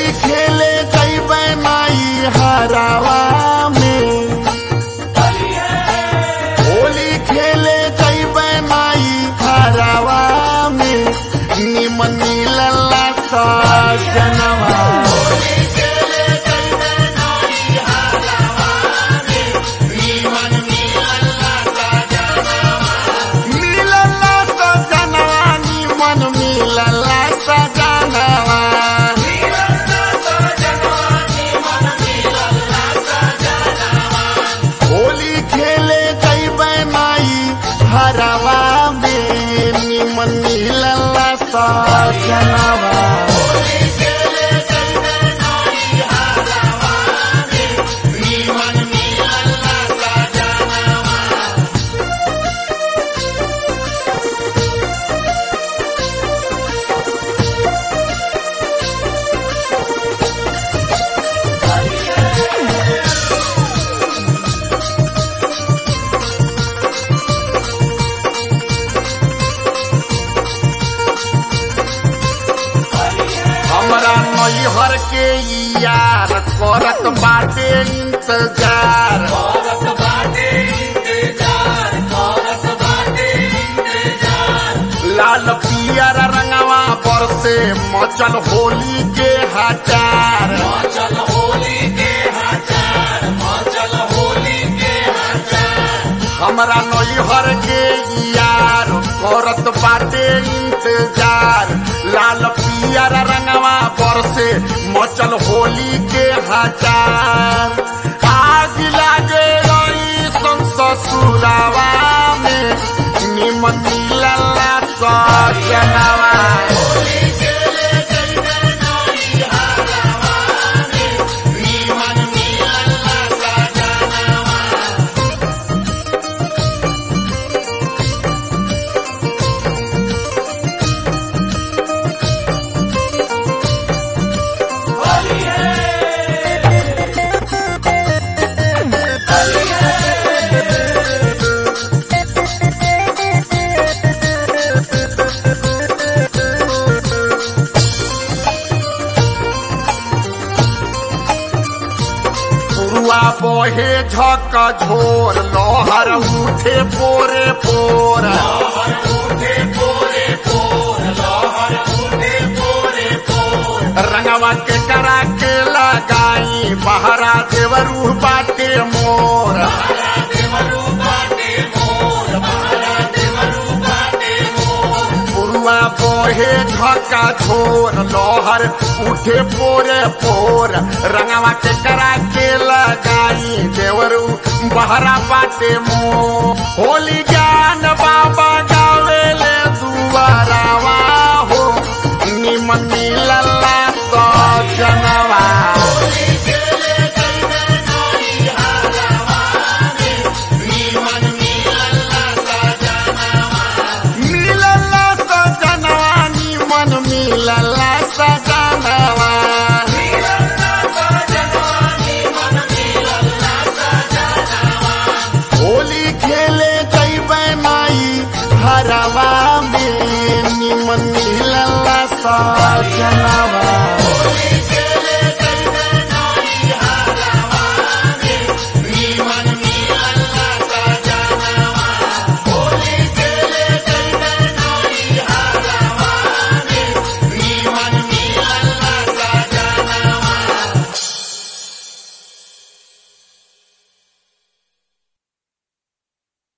खेले जैबे माई हरावा में होली खेले जैबे माई हरावा में निमन लल्ला सजनवा मिलला सजनवा निमन मिलला सजनवा होली खेले जैबे माई हरावा में निमन मिलला सजनवा हमरा नैहर के यार करत बाटे इंतजार लाल पियर रंगवा पर से मचल होली के हजार हमरा नैहर के यार करत बाटे इंतजार लाल पियर रंगवा पर से मचल होली के हजार आग लागे रही ससुरावा में निमन लल्ला सजनवा पुरुआ बहे झक झोर लोहर उठे पोरे पोर रंगवा के करा के लगाई बहरा देवरू बाटे मोर पुरुआ बहे झका झोर लोहर उठे पोरे पोर रंगवा के करा के लगाई देवरू बहरा बाटे मोर होली ज्ञान बाबा गावेले दुआरावा हो निमन लल्ला सजनवा मिलला सजनवा निमन मिलला सजनवा होली खेले जैबे माई हरावा में निमन मिलला सजनवा